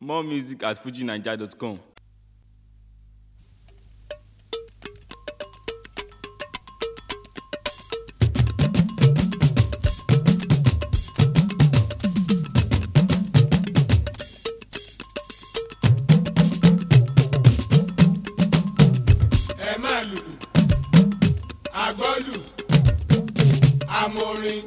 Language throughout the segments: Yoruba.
More music at fujinaija.com. ẹ má lùlù àgbọ́lù amórin.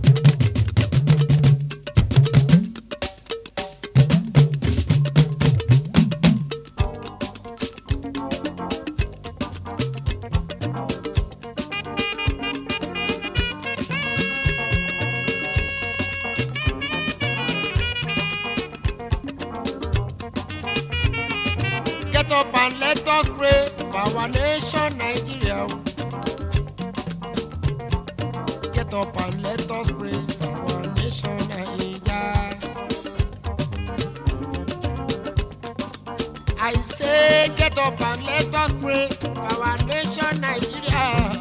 Get up and let us pray for our nation, Nigeria. Get up and let us pray for our nation, Nigeria. I say, get up and let us pray for our nation, Nigeria.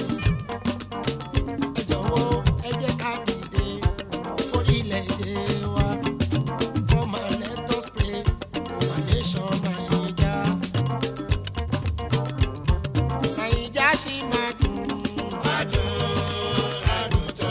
Ẹ jọ̀wọ́, ẹ jẹ́ ká dìde orílẹ̀-èdè wa. Come and let us pray for our nation, Nigeria. Naija ṣì máa dùn. Adùn, adùn tó.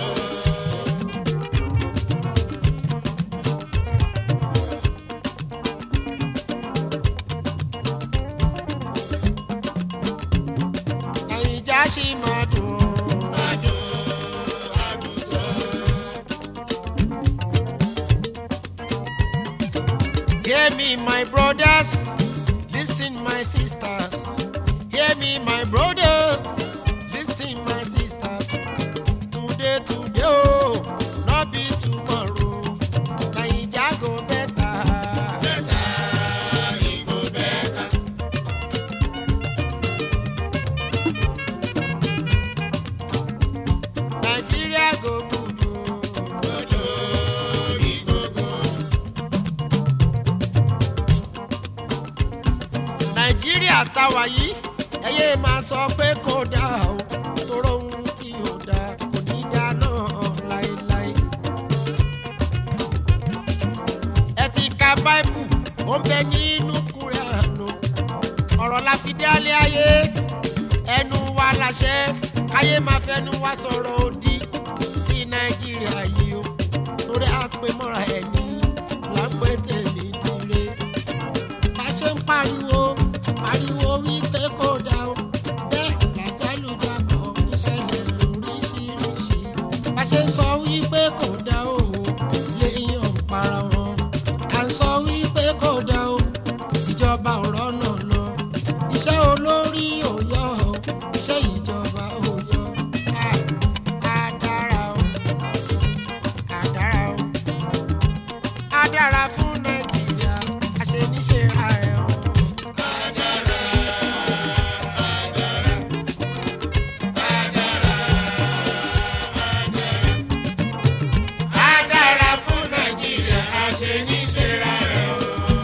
Naija ṣì máa dùn. Adùn, adùn tó. Hear me, my brothers. Listen, my sisters. Hear me, my brothers. Listen, my sisters. Today, today, oh, not be tomorrow. Naija go better. Better, e go better. Nigeria go good, oh. Good, oh, e go good. nàìjíríà táwa yìí ẹyẹ máa sọ pé kò dáa o tóró ohun tí ò dáa kò ní dáa náà láéláé. ẹ ti ka báìbù ó ń bẹ nínú kúrẹ́ànù ọ̀rọ̀ la fi dálé ayé ẹnu wa láṣẹ káyé máa fẹnu wa sọ̀rọ̀ òdì sí nàìjíríà yìí o torí àpèmọ́ra ẹni là ń pè tèmi dire bá ṣe ń pariwo pariwo wípé kò dá o bẹ́ẹ̀ látàlùjàpọ̀ ìṣẹ̀lẹ̀ lóríṣiríṣi bá ṣe ń sọ wípé kò dá o léèyàn ń para wọn à ń sọ wípé kò dá o ìjọba ò rọ́nà lọ iṣẹ́ olórí ò yọ o iṣẹ́ ìjọba ò yọ á á dára o á dára o á dára fún nàìjíríà àṣeníṣe ààrẹ o. á dára fún nàìjíríà àṣeníṣe ààrẹ o.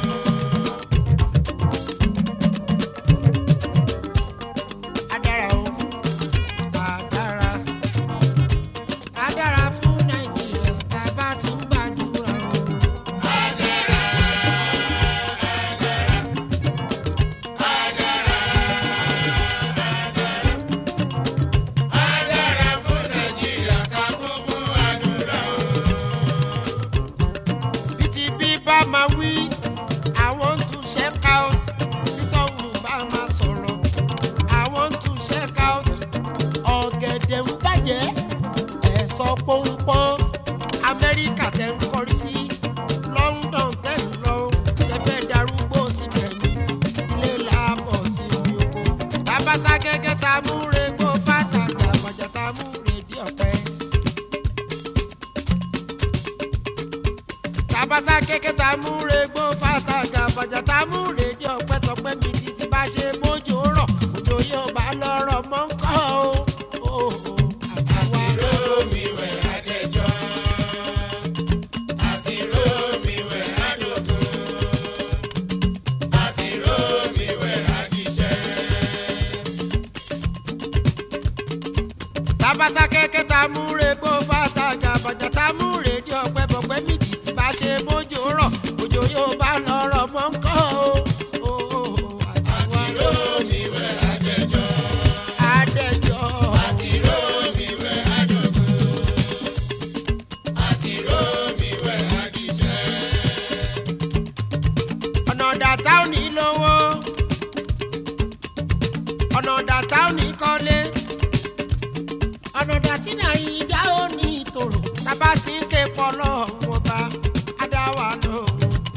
á dára o á dára á dára fún nàìjíríà tá a bá ti ń gbàdúrà o. Adára fún Nàìjíríà ká kún fún àdúrà o. Bí ti bí bá máa wí, àwọn ń tún check out. Bí tọ́hún bá máa sọ̀rọ̀, àwọn ń tún check out. Ọ̀gẹ̀dẹ̀ ń bàjẹ́, ẹ̀ sọ pọ́npọ́n. Amẹ́ríkà tẹ̀ ń kọrí sí, London tẹ̀ ń lọ. Ṣé fẹ́ darúgbó síbẹ̀ ni? Ilé làbọ̀ sí ibi oko. Tabasa gẹ́gẹ́ ta mú regbó fàtàkì àbàjá ta mú rèdí ọ̀pẹ. Tabasa gẹ́gẹ́ ta mú regbó fàtàkì àbàjá ta mú rèdí ọ̀pẹ tọpẹ́ mi títí bá ṣe bójú rọ̀ òjò yóò bá lọ́rọ̀ mọ́ ń kọ́ o. Àti rómi wẹ̀ adẹ́jọ́. Àti rómi wẹ̀ adógún. Àti rómi wẹ̀ adíṣẹ́. tabasa kẹkẹ ta mú regbó fàtàjà bàjá ta mú rédíò ọpẹ bọpẹ mìtì tí bá ṣe bójú rọ òjò yóò bá lọ́rọ̀ ọmọ ń kọ́ o o àti rómìwẹ̀ adẹ́jọ́ adẹ́jọ́ àti rómìwẹ̀ adógún àti rómìwẹ̀ adìṣẹ́. ọ̀nà dàtà ò ní lówó ọ̀nà dàtà ò ní kọ́lé ọ̀nà dàtí náà ìjà ò ní ìtòrò tábà tí ń ké pọ́lọ́ wọn bá adáwà lóhùn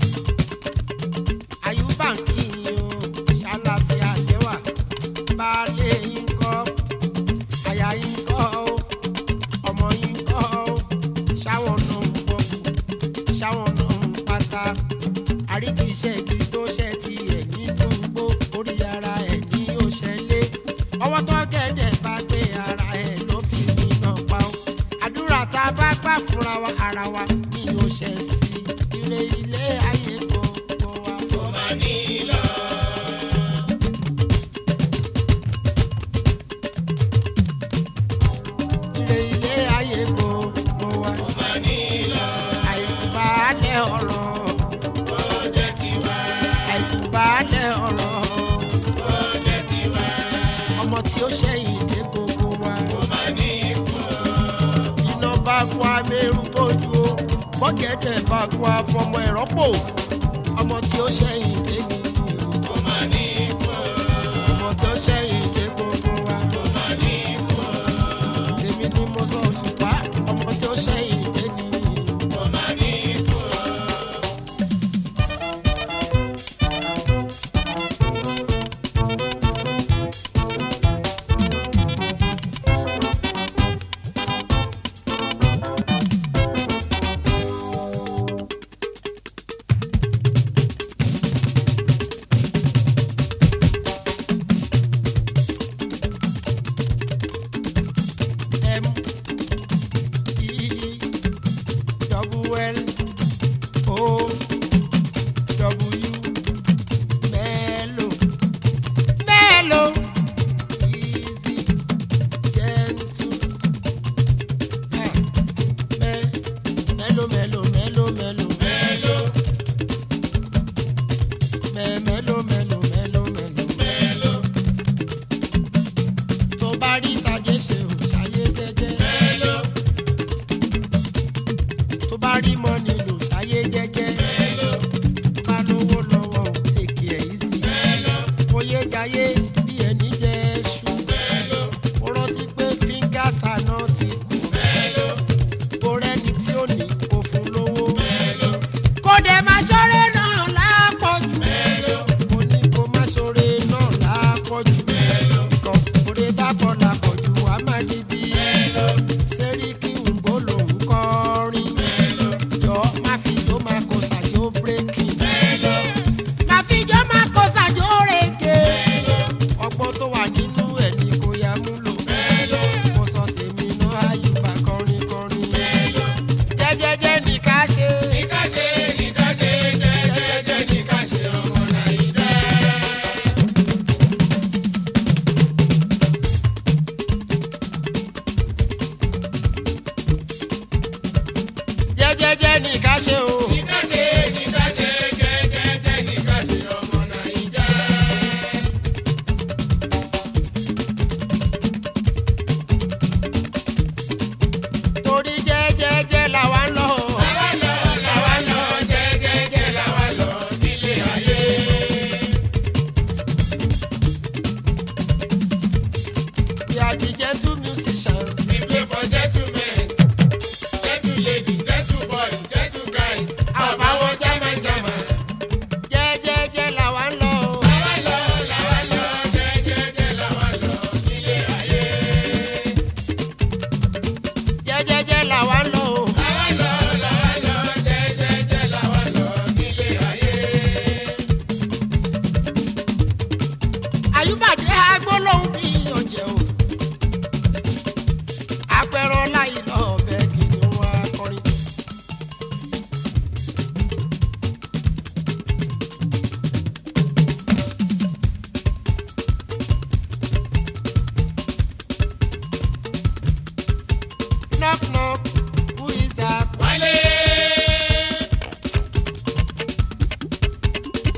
àyùbá ń kí yín o ṣàlàfíà lẹ́wà baálé yín kọ́ àyà yín kọ́ o ọmọ yín kọ́ o ṣáwọn náà ń bọ̀ ṣáwọn náà ń pátá àríkìṣẹ́ kí tó ṣe ti ẹ̀ ní gbogbo orí ara ẹ̀ ní òṣèlé ọwọ́ tó gẹ̀dẹ̀ bá gbé ara ẹ̀ ló fi iná pa ó àdúrà tá a bá gbà fúnra wa ara wa ní òṣè sí ire ilé ayé gbogbo wa. ó máa ní lọ. ire ilé ayé gbogbo wa. ó máa ní lọ. àìkúbalẹ̀ ọ̀rọ̀ jẹ́ tiwa. àìkúbalẹ̀ ọ̀rọ̀ ó jẹ́ tiwa. ọmọ tí ó ṣẹ̀yìn dé gbogbo wa. ó máa ní ikú. iná bá kó amẹ́rù tójú o bọ́gẹ̀dẹ̀ bá kó afọmọ ẹ̀rọ pò ọmọ tí ó ṣẹ̀yìn dé mi. ó máa ní ikú. ọmọ tí ó ṣẹ̀yìn dé gbogbo wa. ó máa ní ikú. tèmi ni mo sọ òṣùpá ọmọ tí ó ṣẹ̀yìn dé mi. ó máa ní ikú. M E double L O W Melo Melo easy gentle ah me Melo Melo Melo Melo Melo me Melo Melo Melo Melo Melo tó bá rí ìtàgé ṣe ò ṣàyé jẹ́jẹ́. mélòó. tó bá rí mọ́ni lò ṣàyé jẹ́jẹ́. mélòó. tó bá lówó lọ́wọ́ ò tèkì ẹ̀ yìí sí. mélòó. oyè jayé bí ẹni jẹ́ ṣù. mélòó. ó rántí pé fíńgàsà náà ti kú. mélòó. kó rẹ́ni tí ó ní kó fún lówó. mélòó. kó dẹ̀ máa ṣọ́rẹ́ náà lápọ̀jù. mélòó. mo ní kó má ṣọ́rẹ́ náà lápọ̀jù. mélòó. cos òde bá kọ́ lápọ̀jù a máa di bí. mélòó. sẹ́ríkì ń gbó lòún kọrin. mélòó. jọ má fi jó máa kó sàjó bírèkì. mélòó. má fi jó máa kó sàjó rèké. mélòó. ọgbọ́n tó wà nínú ẹ̀ ni kò yá múlò. mélòó. mo sọ tèmi náà àyùbá kọrin kọrin. mélòó. jẹ́jẹ́jẹ́ ní ká ṣe. ní ká ṣe ní ká ṣe jẹ́jẹ́jẹ́ ní ká ṣe ọmọ nàìjíríà. jẹ́jẹ́jẹ́ ní ká ṣe o. ní ká ṣe ní ká ṣe jẹ́jẹ́jẹ́ ní ká ṣe ọmọ nàìjíríà. torí jẹ́jẹ́jẹ́ làwa ń lọ. làwa ń lọ làwa ń lọ jẹ́jẹ́jẹ́ làwa ń lọ nílé ayé. We are the gentle musicians. We play for gentlemen gentle ladies gentle boys gentle guys àbáwọ̀ german german. jẹ́jẹ́jẹ́ làwa ń lọ. làwa ń lọ làwa ń lọ jẹ́jẹ́jẹ́ làwa ń lọ nílé ayé. jẹ́jẹ́jẹ́ làwa ń lọ. làwa ń lọ làwa ń lọ jẹ́jẹ́jẹ́ làwa ń lọ nílé ayé. àyùbàdé agbólóhùn bí ọ̀jẹ̀ o apẹ̀rọ láì lọ ọbẹ̀ kì í wá kọrin. knock knock who is that. wálé.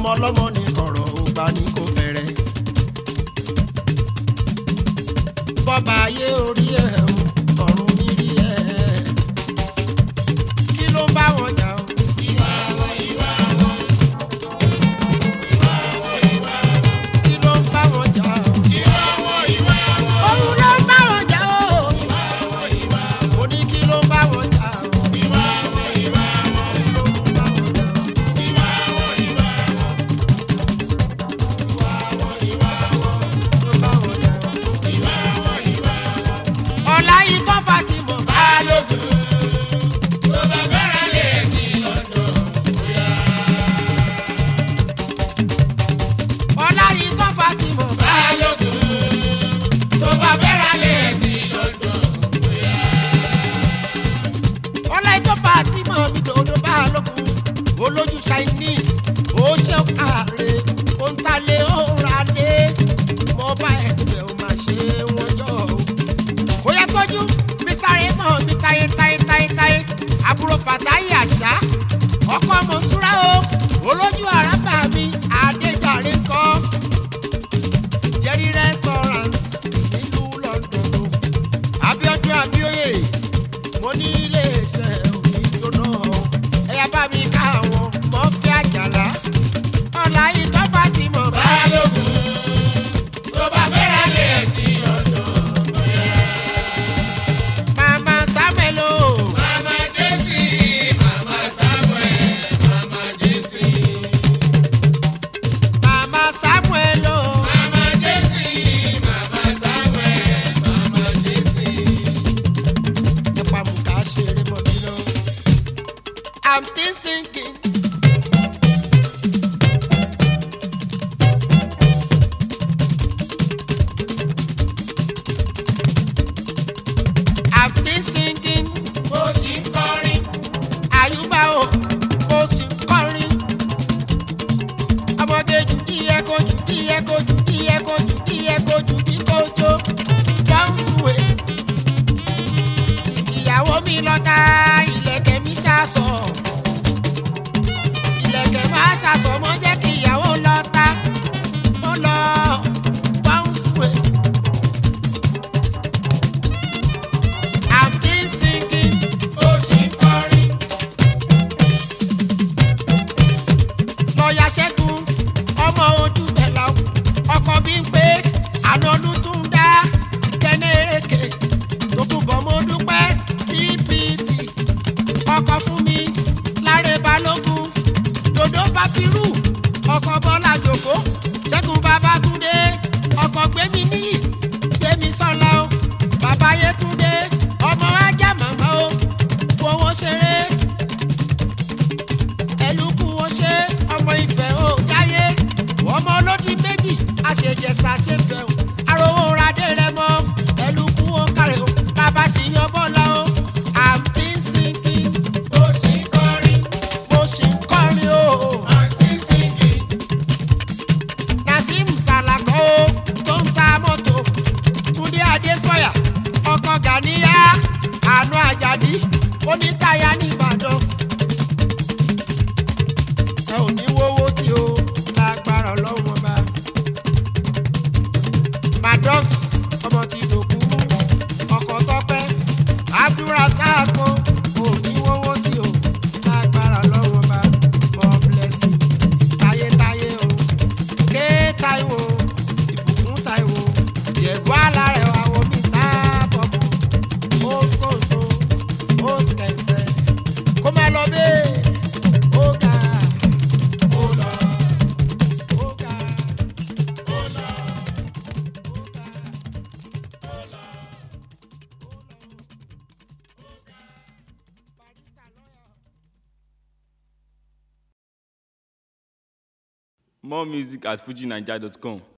ọmọ ọlọ́mọ ní kọ̀rọ̀ ògbà ní kò fẹ́rẹ́. bọ́ba ayé orí ẹ̀ o ọ̀run nírí ẹ̀. kí ló ń bá wọn jà o. ìwà wọn ìwà wọn. kí ló ń bá wọn jà o. ìwà wọn ìwà wọn. òun ló ń bá wọn jà o. ìwà wọn ìwà wọn. mo ní kí ló ń bá wọn jà o. ìwà wọn ìwà wọn. kí ló ń bá wọn jà o. ìwà wọn ìwà wọn. ìwà wọn ìwà wọn. ló ń bá wọn jà o. ìwà wọn ìwà wọn. ọ̀la yìí kọ́ Fatima Balógun. tó bá fẹ́ràn lè sí lọ́dọ̀ bóyá. ọ̀la yìí kọ́ Fatima Balógun. tó bá fẹ́ràn lè sí lọ́dọ̀ bóyá. ọ̀la yìí kọ́ Fatima mi dòdò Balógun. olójú Chinese ó ṣe kàre ó ń talé ó ń ralé mo bá ẹgbẹ́ ó máa ṣe wọ́n jọ o kó yẹ tọ́jú mr raymond mi táyé táyé táyé táyé àbúrò fàtáyé àṣà ọkọ mọ̀súra o olójú àràbà mi adéjàre ńkọ́ jerry restaurant nílùú london o abiodun abioye mo ní iléeṣẹ́ òní jóná o ẹ̀yà bá mi ká àwọn mọ́fẹ́ àjàlá ọ̀la ìtọ́ fatima balógun tó bá fẹ́ràn lè sí lọ́dọ̀ mama samuel o. mama jesi mama samuel mama jesi. mama samuel o. mama jesi mama samuel mama jesi. nípa mú ká ṣeré mọ́ mi lọ. i'm still singing. I'm still singing. Mo sì ń kọrin. Àyùbá o, mo sì ń kọrin. Ọmọge jù díẹ̀ kó jù díẹ̀ kó jù díẹ̀ kó jù díẹ̀ kó jù bí kò jó. Bọ́ǹsùwé. Ìyàwó mi lọ́ta ìlẹ̀kẹ̀ mi ṣàṣọ. Ìlẹ̀kẹ̀ máa ṣàṣọ mọ́ jẹ́ kí ìyàwó lọ́ta. Mo lọ bọ́ǹsùwé. I'm still singing. Ó sì ń kọrin. Lọ́ọ̀yà Ṣẹ́gun, ọmọ ojú bẹ̀là ọkọ̀ bí ń pé ànánú tún dá ìkẹ́nẹ́ èrèké tó kù bọ̀ mo dúpẹ́ TPT ọkọ̀ fún mi láre balógun dòdò bàbírù ọkọ̀ bọ́lá jòkó Ṣẹ́gun Babátúndé ọkọ̀ gbémi níyì gbémi sọ́la o bàbá Yétúndé ọmọ ajá màmá o fowó ṣeré ẹlùkù wọn ṣe ọmọ ìfẹ́ ò dáyé ọmọ olódì méjì àṣejẹsà ṣe fẹ́ o arówó radé rẹ mọ ẹlùkù wọn kárẹ̀ o bàbá ti yan bọ́lá o i'm still singing mo sì ń kọrin mo sì ń kọrin o i'm still singing Nazim Salako tó ń ta mọ́tò Túndé Adésọ̀yà ọkọ̀ Gàníyà àánú Àjàdí onítàyà nìbàdàn. ẹ ò ní wówó tí o lágbára ọlọ́run ọba. Maddox ọmọ ti dòkú ọkọ̀ tọ́pẹ́ Abdulrasaq ò ní wówó tí o lágbára ọlọ́run ọba. God bless you táyétáyé o ké Táíwò ìbùkún Táíwò jẹ̀bú alárẹ̀ wa wo mr bọ̀bù ó kòtò ó kẹ̀kẹ́ kó má lọ bẹ́ẹ̀ ó ga ó lọ ó ga ó lọ ó ga ó lọ. More music at fujinaija.com.